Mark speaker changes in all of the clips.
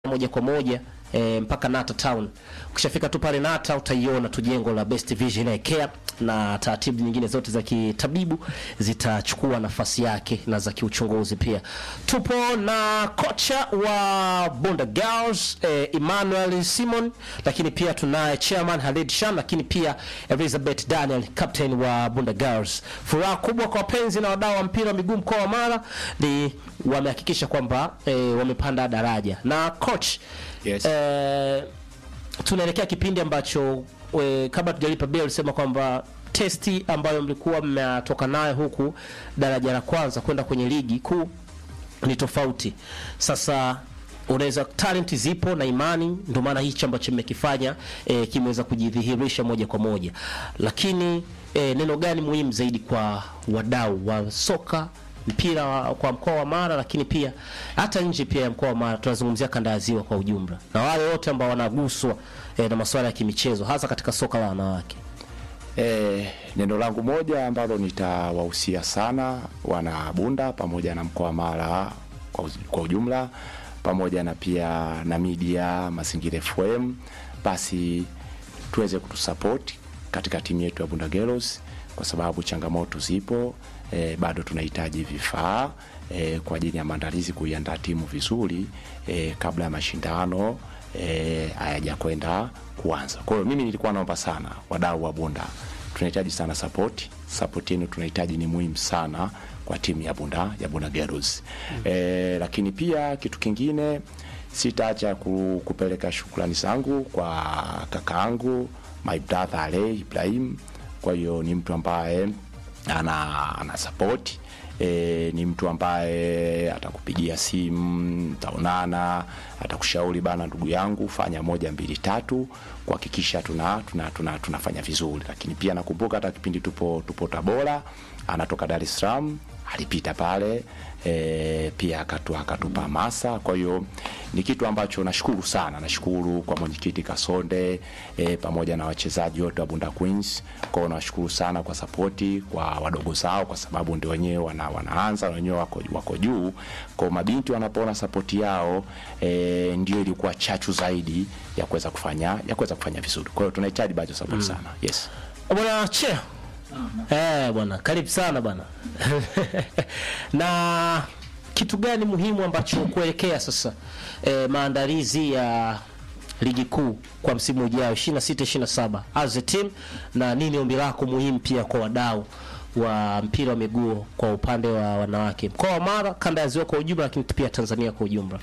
Speaker 1: moja kwa moja e, mpaka Nata Town. Ukishafika tu pale Nata utaiona tu jengo la Best Vision Eye Care na taratibu nyingine zote za kitabibu zitachukua nafasi yake na za kiuchunguzi pia. Tupo na kocha wa Bunda Girls eh, Emmanuel Simon, lakini pia tunaye chairman Halid Shan, lakini pia Elizabeth Daniel captain wa Bunda Girls. Furaha kubwa kwa wapenzi na wadau wa mpira wa miguu mkoa wa Mara ni wamehakikisha kwamba eh, wamepanda daraja na coach
Speaker 2: Yes.
Speaker 1: eh, tunaelekea kipindi ambacho we, kabla tujalipa bia ulisema kwamba testi ambayo mlikuwa mmetoka nayo huku daraja la kwanza kwenda kwenye ligi kuu ni tofauti. Sasa unaweza talent zipo na imani, ndio maana hichi ambacho mmekifanya e, kimeweza kujidhihirisha moja kwa moja, lakini e, neno gani muhimu zaidi kwa wadau wa soka mpira wa, kwa mkoa wa Mara, lakini pia hata nje pia ya mkoa wa Mara, tunazungumzia kanda ya Ziwa kwa ujumla, na wale wote ambao wanaguswa e, na masuala ya kimichezo, hasa katika soka la wanawake.
Speaker 2: E, neno langu moja ambalo nitawahusia sana wana Bunda pamoja na mkoa wa Mara kwa, uz- kwa ujumla pamoja na pia na media Mazingira FM, basi tuweze kutusupport katika timu yetu ya Bunda Girls kwa sababu changamoto zipo. E, bado tunahitaji vifaa e, kwa ajili ya maandalizi kuiandaa timu vizuri e, kabla ya mashindano eh, hayajakwenda kuanza. Kwa hiyo mimi nilikuwa naomba sana wadau wa Bunda, tunahitaji sana support. Support yenu tunahitaji, ni muhimu sana kwa timu ya Bunda ya Bunda Girls. Eh, lakini pia kitu kingine sitaacha ku, kupeleka shukrani zangu kwa kakaangu my brother Ale Ibrahim. Kwa hiyo ni mtu ambaye ana, ana support e, ni mtu ambaye atakupigia simu, taonana, atakushauri bana, ndugu yangu, fanya moja mbili tatu, kuhakikisha tuna, tuna, tuna, tunafanya vizuri. Lakini pia nakumbuka hata kipindi tupo, tupo Tabora, anatoka Dar es Salaam alipita pale e, pia akatu, akatupa hamasa. Kwa hiyo ni kitu ambacho nashukuru sana, nashukuru kwa mwenyekiti Kasonde e, pamoja na wachezaji wote wa Bunda Queens. Kwa hiyo nashukuru sana kwa sapoti kwa wadogo zao, kwa sababu ndio wenyewe wana, wanaanza na wenyewe wako, wako juu. Kwa hiyo mabinti wanapoona sapoti yao e, ndio ilikuwa chachu zaidi ya kuweza kufanya ya kuweza kufanya vizuri. Kwa hiyo tunahitaji bado support sana. Yes.
Speaker 1: Bwana Che. Eh, bwana, karibu sana bwana. na kitu gani muhimu ambacho kuelekea sasa eh, maandalizi ya ligi kuu kwa msimu ujao 26 27 as a team, na nini ombi lako muhimu pia kwa wadau wa mpira wa miguu kwa upande wa wanawake mkoa wa Mara, kanda ya Ziwa kwa ujumla, lakini pia Tanzania kwa ujumla?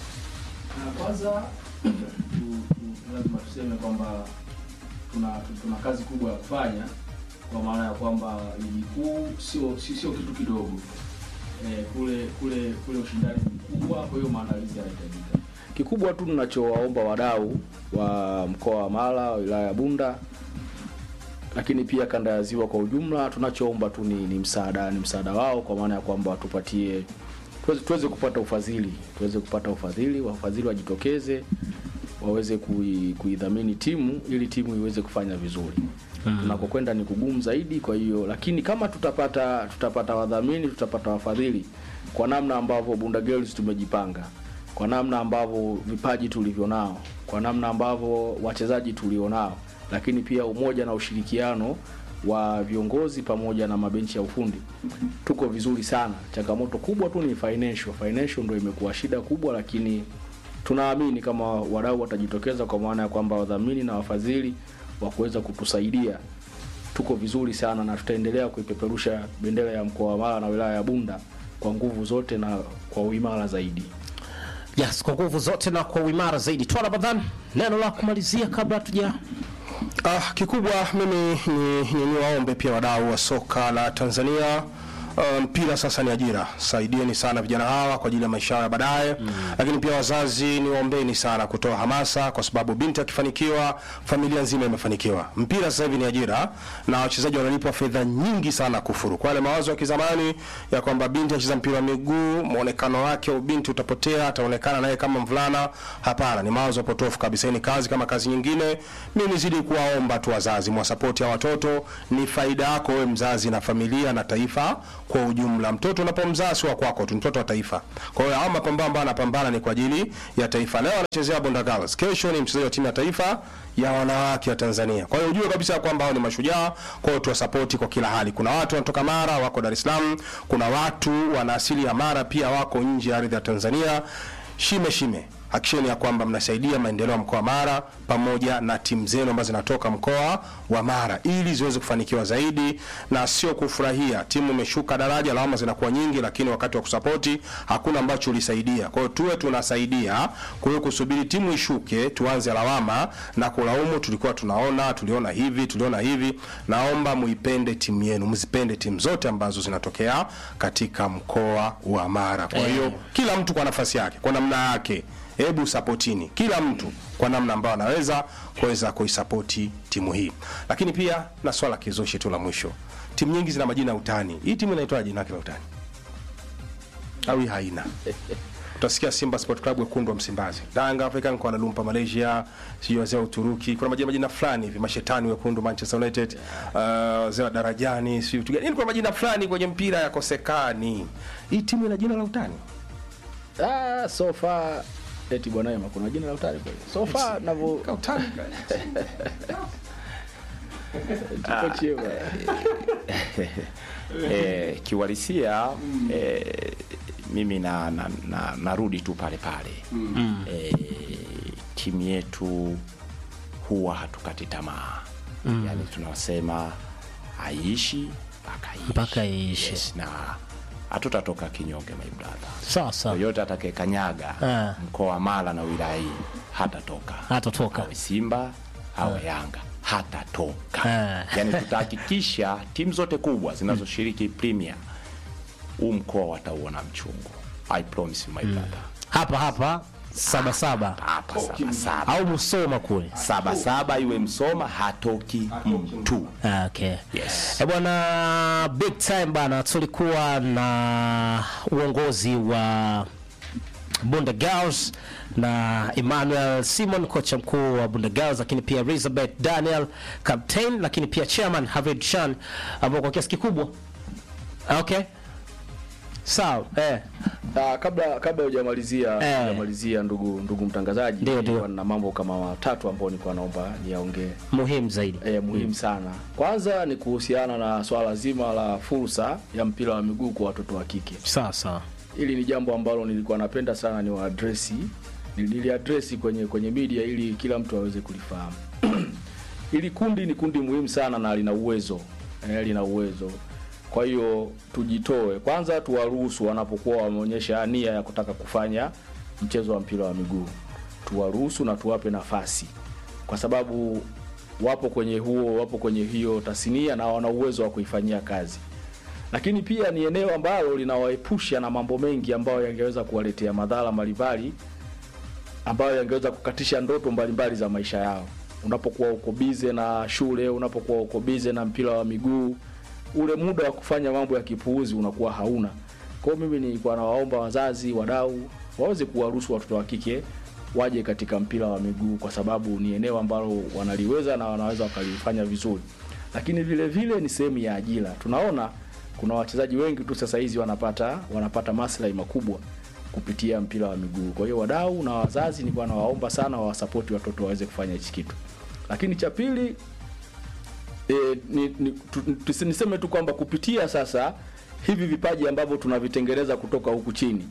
Speaker 3: Na kwanza tu- tu- lazima tuseme kwamba tuna, tuna kazi kubwa ya kufanya kwa maana ya kwamba ligi kuu sio sio sio kitu kidogo eh, kule kule kule ushindani ni mkubwa, kwa hiyo maandalizi yanahitajika.
Speaker 4: Kikubwa tu tunachowaomba wadau wa mkoa wa Mara, wilaya ya Bunda, lakini pia kanda ya Ziwa kwa ujumla, tunachoomba tu ni, ni msaada ni msaada wao, kwa maana ya kwamba watupatie tuweze, tuweze kupata ufadhili tuweze kupata ufadhili, wafadhili wajitokeze waweze kui- kuidhamini timu ili timu iweze kufanya vizuri. Tunakokwenda ni kugumu zaidi, kwa hiyo lakini kama tutapata tutapata wadhamini, tutapata wafadhili kwa namna ambavyo Bunda Girls tumejipanga, kwa namna ambavyo vipaji tulivyo nao, kwa namna ambavyo wachezaji tulionao, lakini pia umoja na ushirikiano wa viongozi pamoja na mabenchi ya ufundi, tuko vizuri sana. Changamoto kubwa tu ni financial. Financial ndio imekuwa shida kubwa, lakini tunaamini kama wadau watajitokeza, kwa maana ya kwamba wadhamini na wafadhili wa kuweza kutusaidia, tuko vizuri sana na tutaendelea kuipeperusha bendera ya mkoa wa Mara na wilaya ya Bunda kwa nguvu zote na kwa uimara zaidi.
Speaker 1: Yes, kwa nguvu zote na kwa uimara zaidi. Toa Ramadhan, neno la kumalizia kabla hatuja
Speaker 5: Ah, kikubwa mimi ni, ni, ni waombe pia wadau wa soka la Tanzania uh, mpira sasa ni ajira. Saidieni sana vijana hawa kwa ajili ya maisha yao ya baadaye mm. Lakini pia wazazi ni waombeni sana kutoa hamasa, kwa sababu binti akifanikiwa familia nzima imefanikiwa. Mpira sasa hivi ni ajira na wachezaji wanalipwa fedha nyingi sana kufuru. Kwa yale mawazo ya kizamani ya kwamba binti acheza mpira wa miguu, muonekano wake au binti utapotea, ataonekana naye kama mvulana. Hapana, ni mawazo potofu kabisa. Hii ni kazi kama kazi nyingine. Mimi nizidi kuwaomba tu wazazi mwasapoti ya watoto, ni faida yako wewe mzazi na familia na taifa kwa ujumla. Mtoto unapomzaa si wa kwako tu, mtoto wa taifa. Kwa hiyo hao mapambano ambayo anapambana ni kwa ajili ya taifa. Leo anachezea Bunda Girls, kesho ni mchezaji wa timu ya taifa ya wanawake wa Tanzania. Kwa hiyo ujue kabisa kwamba hao ni mashujaa, kwa hiyo tuwasapoti kwa kila hali. Kuna watu wanatoka Mara wako Dar es Salaam, kuna watu wana asili ya Mara pia wako nje ya ardhi ya Tanzania. Shime shime hakikisheni ya kwamba mnasaidia maendeleo ya mkoa wa Mara pamoja na timu zenu ambazo zinatoka mkoa wa Mara ili ziweze kufanikiwa zaidi, na sio kufurahia timu imeshuka daraja, lawama zinakuwa nyingi, lakini wakati wa kusapoti hakuna ambacho ulisaidia. Kwa hiyo tuwe tunasaidia, kwa hiyo kusubiri timu ishuke tuanze lawama na kulaumu, tulikuwa tunaona, tuliona hivi, tuliona hivi. Naomba muipende timu yenu, mzipende timu zote ambazo zinatokea katika mkoa wa Mara. Kwa hiyo kila mtu kwa nafasi yake, kwa namna yake hebu sapotini kila mtu kwa namna ambayo anaweza kuweza kuisapoti timu hii. Lakini pia na swala kizushi tu la mwisho, timu nyingi zina majina ya utani. Hii timu inaitwa jina lake la utani au hii haina? Utasikia Simba Sport Club wekundu wa Msimbazi, Yanga African Kuala Lumpur Malaysia, sio wazee wa Uturuki. Kuna majina majina fulani hivi, mashetani wekundu Manchester United, uh, wazee wa darajani, sio vitu gani. Yaani kuna majina fulani kwenye mpira yakosekani. Hii timu ina jina la utani.
Speaker 4: Ah, so far eti bwana Ema kuna jina la utani kweli. So far navyo
Speaker 5: Ka utani.
Speaker 4: tuko chema.
Speaker 2: eh, kiuhalisia eh, mimi na, na, na, narudi tu pale pale mm. eh, timu yetu huwa hatukati tamaa mm. yani tunasema aishi mpaka iishi.
Speaker 1: Mpaka iishi.
Speaker 2: yes, na hatutatoka kinyonge my brother
Speaker 1: sawa sawa
Speaker 2: yoyote atakayekanyaga
Speaker 1: Ah.
Speaker 2: mkoa wa Mara na wilaya hii hatatoka
Speaker 1: Hatatoka.
Speaker 2: awe Simba awe Yanga hatatoka
Speaker 1: Ah.
Speaker 2: yani tutahakikisha timu zote kubwa zinazoshiriki Premier huu mkoa watauona mchungu I promise you my brother
Speaker 1: hapa hapa saba saba
Speaker 2: hapa saba saba
Speaker 1: au Musoma kule.
Speaker 2: saba saba iwe Msoma hatoki mtu
Speaker 1: Ah, Okay.
Speaker 2: Yes.
Speaker 1: Eh, bwana big time bana, tulikuwa na uongozi wa Bunda Girls na Emmanuel Simon kocha mkuu wa Bunda Girls, lakini pia Elizabeth Daniel captain, lakini pia chairman Havid Shan ambao kwa kiasi kikubwa okay, sawa eh.
Speaker 4: Ah, kabla kabla hujamalizia
Speaker 1: Eh.
Speaker 4: hujamalizia ndugu ndugu mtangazaji,
Speaker 1: Ndio, ndio.
Speaker 4: nilikuwa na mambo kama matatu ambayo nilikuwa naomba niyaongee.
Speaker 1: muhimu zaidi
Speaker 4: E, muhimu sana. Kwanza ni kuhusiana na swala zima la fursa ya mpira wa miguu kwa watoto wa kike.
Speaker 1: sawa sawa
Speaker 4: Hili ni jambo ambalo nilikuwa napenda sana ni waadresi niliadresi kwenye kwenye media ili kila mtu aweze kulifahamu. Hili kundi ni kundi muhimu sana na lina uwezo eh, lina uwezo. Kwa hiyo tujitoe kwanza, tuwaruhusu wanapokuwa wameonyesha nia ya kutaka kufanya mchezo wa mpira wa miguu, tuwaruhusu na tuwape nafasi, kwa sababu wapo kwenye huo, wapo kwenye hiyo tasnia na wana uwezo wa kuifanyia kazi lakini pia ni eneo ambalo linawaepusha na mambo mengi ambayo yangeweza kuwaletea madhara mbalimbali ambayo yangeweza kukatisha ndoto mbalimbali za maisha yao. Unapokuwa uko bize na shule, unapokuwa uko bize na mpira wa miguu, ule muda wa kufanya mambo ya kipuuzi unakuwa hauna. Kwa hiyo mimi nilikuwa nawaomba wazazi, wadau waweze kuwaruhusu watoto wa kike waje katika mpira wa miguu, kwa sababu ni eneo ambalo wanaliweza na wanaweza wakalifanya vizuri, lakini vile vile ni sehemu ya ajira. Tunaona kuna wachezaji wengi tu sasa hizi wanapata wanapata maslahi makubwa kupitia mpira wa miguu. Kwa hiyo wadau na wazazi, nilikuwa nawaomba sana wawasapoti watoto waweze kufanya hichi kitu. Lakini cha pili e, ni, ni, tu, tu, niseme tu kwamba kupitia sasa hivi vipaji ambavyo tunavitengeneza kutoka huku chini,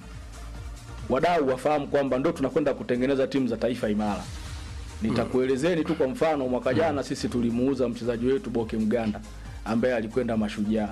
Speaker 4: wadau wafahamu kwamba ndo tunakwenda kutengeneza timu za taifa imara. Nitakuelezeni tu kwa mfano, mwaka jana sisi tulimuuza mchezaji wetu Boke Mganda ambaye alikwenda Mashujaa,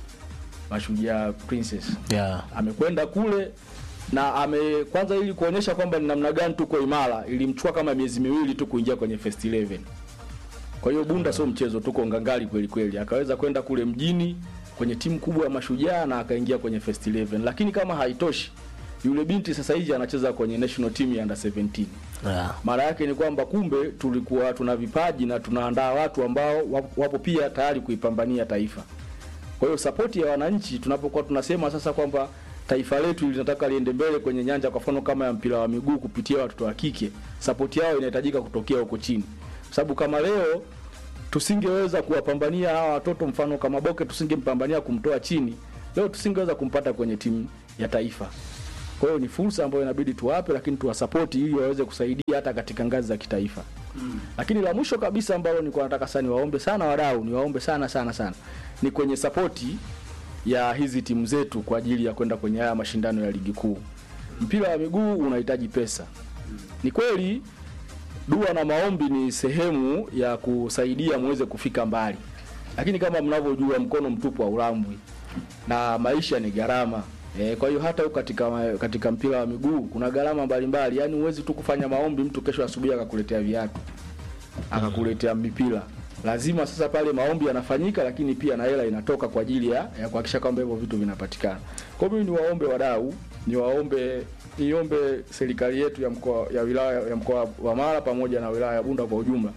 Speaker 4: Mashujaa Princess
Speaker 1: yeah.
Speaker 4: amekwenda kule na ame kwanza, ili kuonyesha kwamba ni namna gani tuko imara, ilimchukua kama miezi miwili tu kuingia kwenye first 11. Kwa hiyo Bunda sio mchezo, tuko ngangali kweli kweli. Akaweza kwenda kule mjini kwenye timu kubwa ya Mashujaa na akaingia kwenye first 11, lakini kama haitoshi, yule binti sasa hivi anacheza kwenye national team ya under 17.
Speaker 1: Yeah.
Speaker 4: Maana yake ni kwamba kumbe tulikuwa tuna vipaji na tunaandaa watu ambao wapo- wapo pia tayari kuipambania taifa. Kwa hiyo sapoti ya wananchi tunapokuwa tunasema sasa kwamba taifa letu linataka liende mbele kwenye nyanja kwa mfano kama ya mpira wa miguu kupitia watoto wa kike, sapoti yao inahitajika kutokea huko chini, kwa sababu kama leo tusingeweza kuwapambania hawa watoto, mfano kama Boke tusingempambania kumtoa chini, leo tusingeweza kumpata kwenye timu ya taifa. Kwa hiyo ni fursa ambayo inabidi tuwape, lakini tuwasapoti ili waweze kusaidia hata katika ngazi za kitaifa. Lakini la mwisho kabisa ambalo nilikuwa nataka sana niwaombe sana wadau, niwaombe sana sana sana ni kwenye sapoti ya hizi timu zetu kwa ajili ya kwenda kwenye haya mashindano ya ligi kuu. Mpira wa miguu unahitaji pesa. Ni kweli dua na maombi ni sehemu ya kusaidia muweze kufika mbali, lakini kama mnavyojua mkono mtupu haulambwi na maisha ni gharama. E, kwa hiyo hata huko katika katika mpira wa miguu kuna gharama mbalimbali, yaani huwezi tu kufanya maombi mtu kesho asubuhi akakuletea viatu akakuletea mipira. Lazima sasa pale maombi yanafanyika, lakini pia na hela inatoka kwa ajili ya, ya kuhakikisha kwamba hivyo vitu vinapatikana. Kwa hiyo mimi niwaombe wadau, niwaombe niombe serikali yetu ya mkoa ya wilaya ya mkoa wa Mara pamoja na wilaya ya Bunda kwa ujumla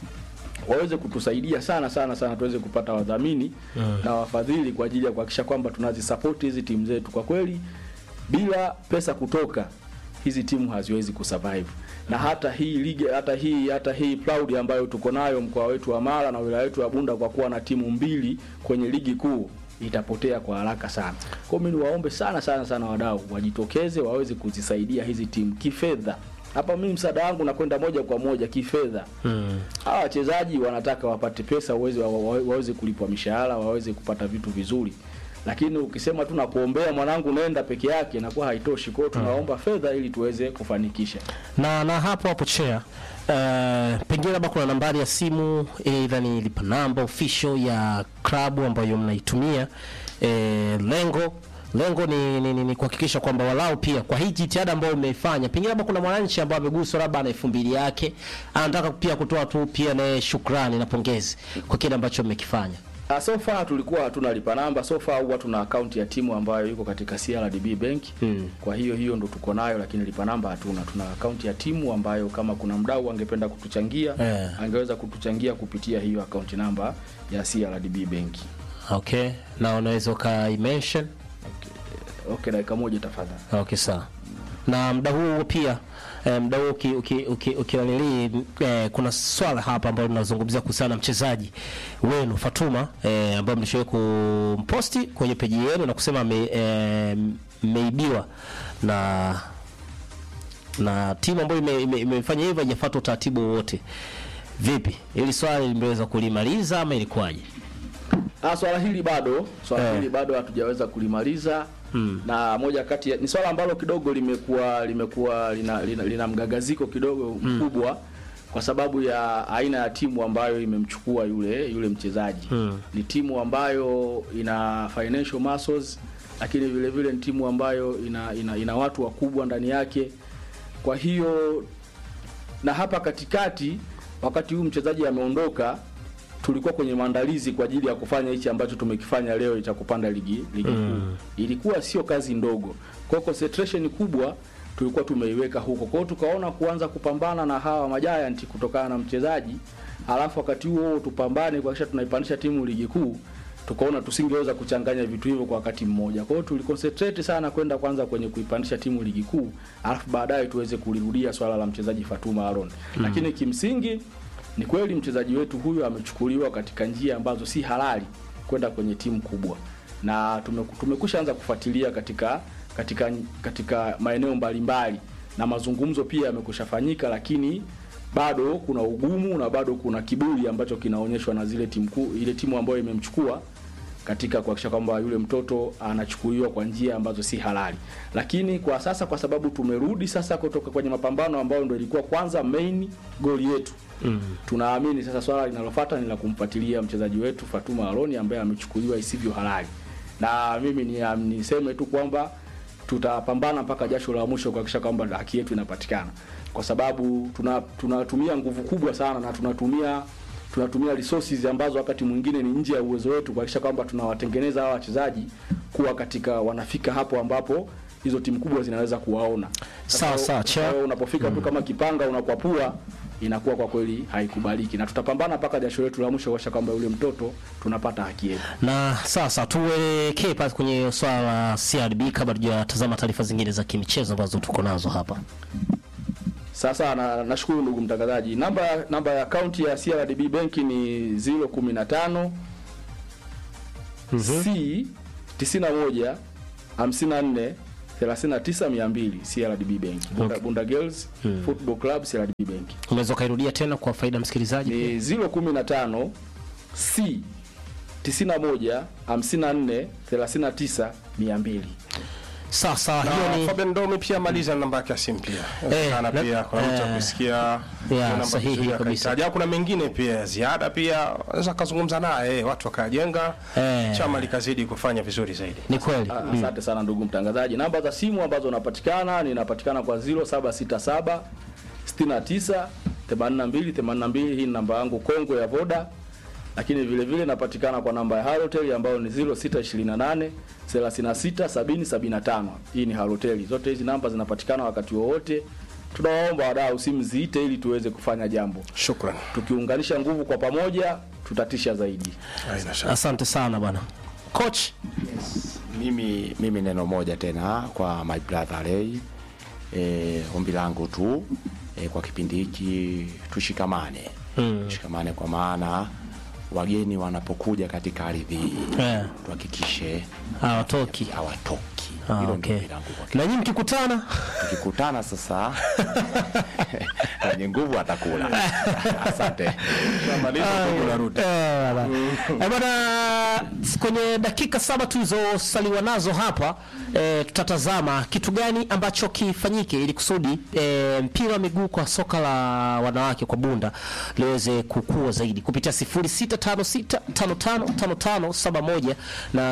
Speaker 4: waweze kutusaidia sana sana sana tuweze kupata wadhamini na wafadhili kwa ajili ya kuhakikisha kwamba tunazisapoti hizi timu zetu. Kwa kweli bila pesa kutoka hizi timu haziwezi kusurvive. Na hata hii ligi hata hii hata hii proud ambayo tuko nayo mkoa wetu wa Mara na wilaya yetu ya Bunda kwa kuwa na timu mbili kwenye ligi kuu itapotea kwa haraka sana. Kwa hiyo mimi niwaombe sana sana sana wadau wajitokeze waweze kuzisaidia hizi timu kifedha. Hapa mimi msaada wangu nakwenda moja kwa moja kifedha. Hawa wachezaji wanataka wapate pesa waweze wa, wa, waweze kulipwa mishahara, waweze kupata vitu vizuri. Lakini ukisema tu nakuombea mwanangu nenda peke yake inakuwa haitoshi. Kwa hiyo tunaomba fedha ili tuweze kufanikisha.
Speaker 1: na na hapo hapo chair uh, pengine labda kuna nambari ya simu aidha ni lipa namba official ya klabu ambayo mnaitumia eh, lengo lengo ni, ni, ni, ni kuhakikisha kwamba walau pia kwa hii jitihada ambayo umeifanya, pengine labda kuna mwananchi ambaye ameguswa labda na elfu mbili yake anataka pia kutoa tu pia naye shukrani na pongezi kwa kile ambacho mmekifanya.
Speaker 4: Uh, so far tulikuwa hatuna lipa namba. So far huwa tuna akaunti ya timu ambayo iko katika CRDB Bank.
Speaker 1: Mm.
Speaker 4: Kwa hiyo hiyo ndo tuko nayo, lakini lipa namba hatuna. Tuna akaunti ya timu ambayo kama kuna mdau angependa kutuchangia
Speaker 1: Eh.
Speaker 4: angeweza kutuchangia kupitia hiyo akaunti namba ya CRDB Bank.
Speaker 1: Okay, na unaweza ukaimention
Speaker 4: Okay, dakika moja tafadhali.
Speaker 1: Okay, sawa. Na muda huu pia eh, muda huu uki, uki, uki, ukianili, eh, kuna swala hapa ambalo tunazungumzia kuhusiana na mchezaji wenu Fatuma eh, ambaye mlishawahi kumposti kwenye peji yenu na kusema ame- eh, mmeibiwa na na timu ambayo ime- ime- imefanya hivyo haijafuata utaratibu wowote. Vipi, hili swali limeweza kulimaliza ama ilikuwaje?
Speaker 4: Ah, swala hili bado swala
Speaker 1: Eh.
Speaker 4: hili bado hatujaweza kulimaliza na moja kati ya, ni swala ambalo kidogo limekuwa limekuwa lina, lina, lina mgagaziko kidogo mkubwa kwa sababu ya aina ya timu ambayo imemchukua yule yule mchezaji ni timu ambayo ina financial muscles lakini vile vile ni timu ambayo ina, ina, ina watu wakubwa ndani yake kwa hiyo na hapa katikati wakati huu mchezaji ameondoka tulikuwa kwenye maandalizi kwa ajili ya kufanya hichi ambacho tumekifanya leo cha kupanda ligi ligi kuu. Ilikuwa sio kazi ndogo. Kwa hiyo concentration kubwa tulikuwa tumeiweka huko. Kwa hiyo tukaona kuanza kupambana na hawa majiant kutokana na mchezaji, alafu wakati huo huo tupambane kuhakikisha tunaipandisha timu ligi kuu. Tukaona tusingeweza kuchanganya vitu hivyo kwa wakati mmoja. Kwa hiyo tuliconcentrate sana kwenda kwanza kwenye kuipandisha timu ligi kuu, alafu baadaye tuweze kulirudia swala la mchezaji Fatuma Aaron. Lakini kimsingi ni kweli mchezaji wetu huyu amechukuliwa katika njia ambazo si halali kwenda kwenye timu kubwa, na tumeku- tumekusha anza kufuatilia katika katika katika maeneo mbalimbali na mazungumzo pia yamekusha fanyika, lakini bado kuna ugumu na bado kuna kiburi ambacho kinaonyeshwa na zile timu kuu, ile timu ambayo imemchukua katika kuhakikisha kwamba yule mtoto anachukuliwa kwa njia ambazo si halali. Lakini kwa sasa, kwa sababu tumerudi sasa kutoka kwenye mapambano ambayo ndio ilikuwa kwanza main goal yetu mm. tunaamini sasa swala linalofuata ni la kumfuatilia mchezaji wetu Fatuma Aroni ambaye amechukuliwa isivyo halali, na mimi ni niseme tu kwamba tutapambana mpaka jasho la mwisho kuhakikisha kwamba haki yetu inapatikana, kwa sababu tuna tunatumia nguvu kubwa sana na tunatumia tunatumia resources ambazo wakati mwingine ni nje ya uwezo wetu kuhakikisha kwamba tunawatengeneza hawa wachezaji kuwa katika wanafika hapo ambapo hizo timu kubwa zinaweza kuwaona.
Speaker 1: Sawa,
Speaker 4: Sasa,
Speaker 1: sawa,
Speaker 4: sasa wewe unapofika tu kama kipanga unakwapua inakuwa kwa kweli haikubaliki, na tutapambana mpaka jasho letu la mwisho kuhakikisha kwamba yule mtoto tunapata haki yetu.
Speaker 1: Na sasa tuelekee pale kwenye swala la CRB kabla tujatazama taarifa zingine za kimichezo ambazo tuko nazo hapa.
Speaker 4: Sasa na- nashukuru ndugu mtangazaji. Namba namba ya akaunti ya CRDB Bank ni 015 C 91 54 39 200 CRDB Bank. Bunda, Bunda Girls Football Club CRDB Bank.
Speaker 1: unaweza ukairudia tena kwa faida ya msikilizaji
Speaker 4: Ni 015 C 91 54 39 200.
Speaker 1: sawa sawa
Speaker 5: Na
Speaker 1: hiyo ni
Speaker 5: Fabian Ndomi pia maliza na namba yake ya simu pia.
Speaker 1: Eh,
Speaker 5: Sana
Speaker 1: na-
Speaker 5: pia kuna mtu
Speaker 1: eh,
Speaker 5: akusikia hiyo namba
Speaker 1: sahihi
Speaker 5: vizuri
Speaker 1: kabisa.
Speaker 5: akahitaji. Au kuna mengine pia ya ziada pia wanaweza kazungumza naye watu wakajenga
Speaker 1: Eh.
Speaker 5: chama likazidi kufanya vizuri zaidi.
Speaker 1: ni kweli
Speaker 4: Ah, Asante sana ndugu mtangazaji. Namba za simu ambazo napatikana ninapatikana kwa 0767 69 82 82. Hii ni namba yangu kongwe ya Voda, lakini vile vile napatikana kwa namba ya Halotel ambayo ni 0628 36 70 75. Hii ni Halotel. Zote hizi namba zinapatikana wakati wowote. Tunawaomba wadau simu ziite ili tuweze kufanya jambo.
Speaker 5: Shukrani.
Speaker 4: Tukiunganisha nguvu kwa pamoja, tutatisha zaidi.
Speaker 5: Haina shaka.
Speaker 1: asante sana bwana coach
Speaker 2: mimi mimi neno moja tena kwa my brother Ray e, ombi langu tu e, kwa kipindi hiki tushikamane mm. tushikamane kwa maana wageni wanapokuja katika ardhi hii
Speaker 1: Eh.
Speaker 2: tuhakikishe
Speaker 1: hawatoki
Speaker 2: hawatoki
Speaker 1: Ah,
Speaker 2: hilo
Speaker 1: okay.
Speaker 2: ndio ombi langu kwa
Speaker 1: na nyinyi mkikutana
Speaker 2: tukikutana sasa mwenye nguvu atakula asante
Speaker 5: Maliza tu unarudi.
Speaker 1: Eh, bwana. Eh, bwana kwenye dakika saba tulizosaliwa nazo hapa eh, tutatazama kitu gani ambacho kifanyike ili kusudi eh, mpira wa miguu kwa soka la wanawake kwa bunda liweze kukua zaidi kupitia 0656555571 na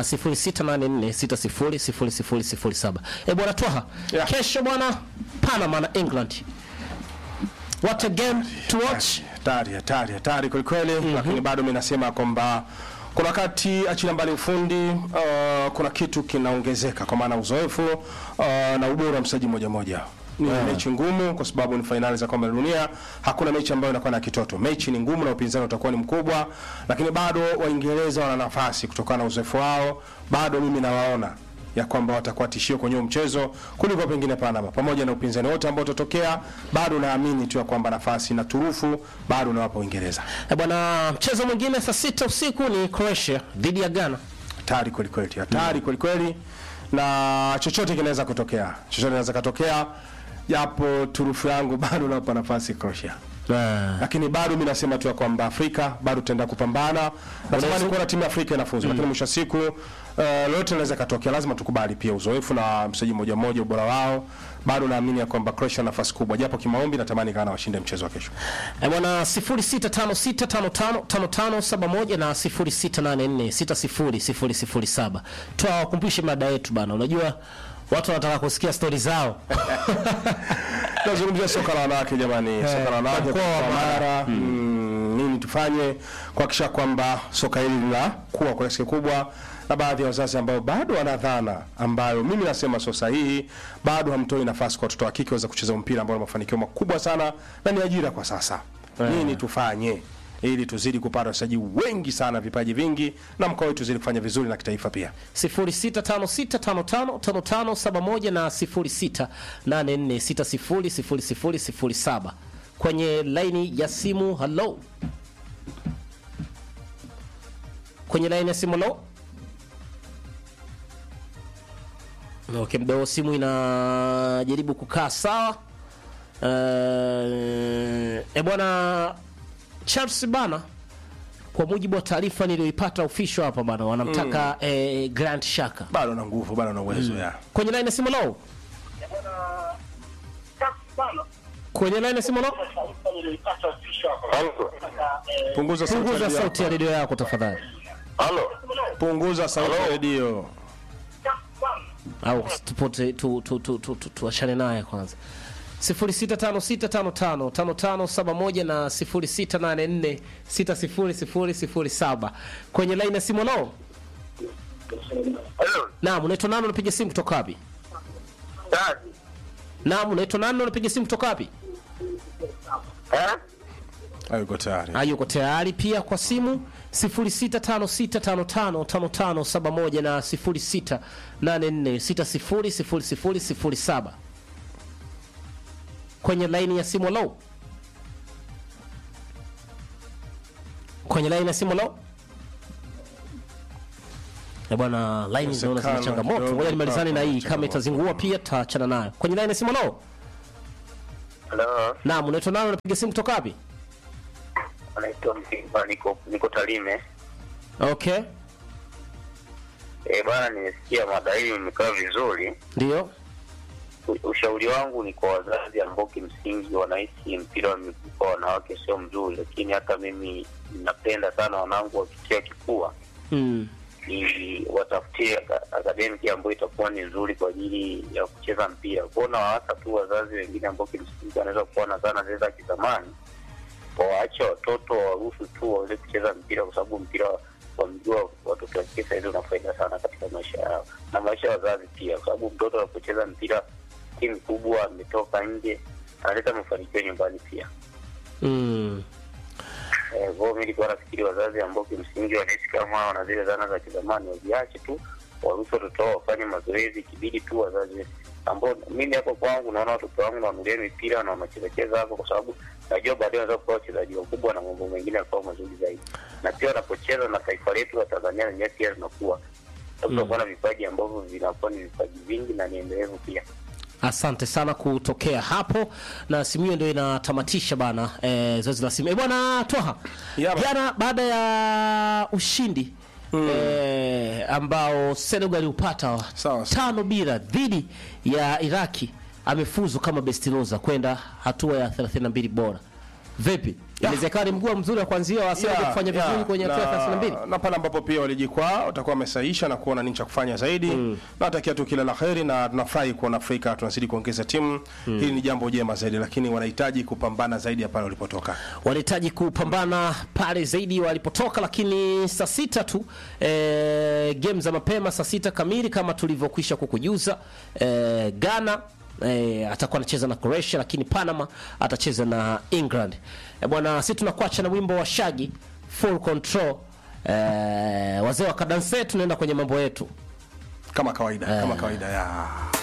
Speaker 1: 0684600007. Eh, bwana Twaha,
Speaker 5: Yeah.
Speaker 1: kesho bwana Panama na England. What a game to watch.
Speaker 5: hatari hatari hatari kwelikweli lakini bado mi nasema kwamba kuna wakati achilia mbali ufundi uh, kuna kitu kinaongezeka kwa maana uzoefu uh, na ubora wa mchezaji moja moja ni mechi ngumu kwa sababu ni fainali za kombe la dunia hakuna mechi ambayo inakuwa na kitoto mechi ni ngumu na upinzani utakuwa ni mkubwa lakini bado waingereza wana nafasi kutokana na uzoefu wao bado mimi nawaona ya kwamba watakuwa tishio kwenye huu mchezo kuliko pengine Panama, pamoja na upinzani wote ambao utatokea, bado naamini tu ya kwamba nafasi na turufu bado nawapa Uingereza.
Speaker 1: Eh, bwana mchezo mwingine saa sita usiku ni Croatia dhidi ya Ghana.
Speaker 5: Hatari kweli kweli, hatari kweli kweli, na chochote kinaweza kutokea, chochote kinaweza kutokea, japo turufu yangu bado nawapa nafasi Croatia lakini bado mi nasema tu ya kwamba Afrika bado tutaenda kupambana. Natamani kuona timu ya Afrika inafuzu, lakini mwisho wa siku uh, lolote linaweza katokea. Lazima tukubali pia uzoefu na mchezaji mmoja mmoja, ubora wao. Bado naamini ya kwamba Croatia ana nafasi kubwa, japo kimaombi natamani Ghana washinde mchezo wa kesho.
Speaker 1: Eh, bwana 0656555571 na 0684600007. Tuwakumbushe mada yetu bana. Unajua watu wanataka kusikia stori zao.
Speaker 5: Tunazungumzia soka la wanawake jamani, soka la wanawake
Speaker 1: mkoa wa
Speaker 5: kwa Mara. Mm, nini tufanye kuhakikisha kwamba soka hili linakuwa kwa kiasi kikubwa, na baadhi ya wazazi ambao bado wana dhana ambayo mimi nasema sio sahihi, bado hamtoi nafasi kwa watoto wa kike waweza kucheza mpira ambao una mafanikio makubwa sana na ni ajira kwa sasa. Nini tufanye ili tuzidi kupata wachezaji wengi sana, vipaji vingi, na mkoa wetu uzidi kufanya vizuri na kitaifa pia.
Speaker 1: 0656555571 na 0684600007 kwenye laini ya simu. Hello, kwenye laini ya simu. Hello. Okay, mdao simu inajaribu kukaa sawa. Uh, e bwana Chelsea bana kwa mujibu wa taarifa niliyoipata official hapa bana wanamtaka eh, Grant Shaka
Speaker 5: Bado na nguvu, bado na uwezo ya
Speaker 1: kwenye line ya simu low kwenye line ya simu low
Speaker 5: punguza sauti ya
Speaker 1: punguza
Speaker 5: redio.
Speaker 1: sauti ya redio yako tafadhali
Speaker 6: Halo.
Speaker 5: punguza sauti ya redio.
Speaker 1: au tupote tu tu tu tu tu tuachane naye kwanza 0656555571 na 0684600007 kwenye line ya simu low
Speaker 6: Halo.
Speaker 1: Naam, unaitwa nani unapiga simu kutoka wapi?
Speaker 6: Dad.
Speaker 1: Naam, unaitwa nani unapiga simu kutoka wapi?
Speaker 6: Eh?
Speaker 5: Hayuko tayari.
Speaker 1: Ah, yuko tayari pia kwa simu 0656555571 na 0684600007 kwenye laini ya simu low. Kwenye laini ya simu low. Eh, bwana line zinaona zina
Speaker 5: Inawezekana
Speaker 1: changamoto.
Speaker 5: kidogo
Speaker 1: Ngoja nimalizane
Speaker 5: hapa
Speaker 1: na hii
Speaker 5: kuna
Speaker 1: kama itazingua pia taachana nayo. Kwenye line ya simu nao?
Speaker 6: Halo,
Speaker 1: Naam, unaitwa nani unapiga simu kutoka wapi?
Speaker 6: anaitwa Msimba, niko niko Tarime.
Speaker 1: Okay.
Speaker 6: Eh bwana, nimesikia mada hii imekaa vizuri.
Speaker 1: Ndio.
Speaker 6: U- Ushauri wangu ni kwa wazazi ambao kimsingi wanahisi mpira wa miguu kwa wanawake sio mzuri, lakini hata mimi napenda sana wanangu wakitia kifua
Speaker 1: Mm.
Speaker 6: ili watafutie aka- akademiki ambayo itakuwa ni nzuri kwa ajili ya kucheza mpira. Kuona hasa tu wazazi wengine ambao kimsingi wanaweza kuona sana zile za kizamani, wawaache watoto waruhusu tu waweze kucheza mpira, kwa sababu mpira wa miguu wa watoto wa kike sahizi una faida sana katika maisha yao na maisha ya wazazi pia, kwa sababu mtoto anapocheza mpira timu kubwa, ametoka nje, analeta mafanikio nyumbani pia.
Speaker 1: Mm.
Speaker 6: Eh, kwa hiyo mi nilikuwa nafikiri wazazi ambao kimsingi wanaishi kama wana zile zana za kizamani waziache tu, waruhusu watoto wao wafanye mazoezi, ikibidi tu wazazi ambao mimi hapo kwangu naona watoto wangu nawanulia mipira na wanachezacheza hapo, kwa sababu najua baadaye wanaweza kuwa wachezaji wakubwa na mambo mengine yakawa mazuri zaidi, na pia wanapocheza na taifa letu la Tanzania lenyewe pia linakuwa sababu tunakuwa na vipaji ambavyo vinakuwa ni vipaji vingi na ni endelevu pia.
Speaker 1: Asante sana kutokea hapo, na simu hiyo ndio inatamatisha bana eh, zoezi la simu. Eh, bwana Twaha,
Speaker 5: Yeah, bana.
Speaker 1: jana baada ya ushindi eh, ambao Senegal upata wa
Speaker 5: Sawa, sawa.
Speaker 1: tano bila dhidi ya Iraki, amefuzu kama best loser kwenda hatua ya 32 bora. Vipi, inawezekana ni mguu mzuri wa kuanzia wa Senegal
Speaker 5: Yeah,
Speaker 1: kufanya vizuri
Speaker 5: yeah,
Speaker 1: kwenye hatua ya
Speaker 5: na-
Speaker 1: 32?
Speaker 5: na pale ambapo pia walijikwaa watakuwa wamesaisha na kuona nini cha kufanya zaidi natakia tu kila la heri na tunafurahi kuona Afrika tunazidi kuongeza timu hili ni jambo jema zaidi lakini wanahitaji kupambana zaidi ya pale walipotoka
Speaker 1: wanahitaji kupambana pale zaidi walipotoka, lakini saa sita tu e, game za mapema saa sita kamili kama tulivyokwisha kukujuza e, Ghana e, atakuwa anacheza na Croatia, lakini Panama atacheza na England. E, bwana, sisi tunakuacha na wimbo wa Shaggy full control. E, wazee wa kadanse, tunaenda kwenye mambo yetu.
Speaker 5: kama kawaida kama kawaida ya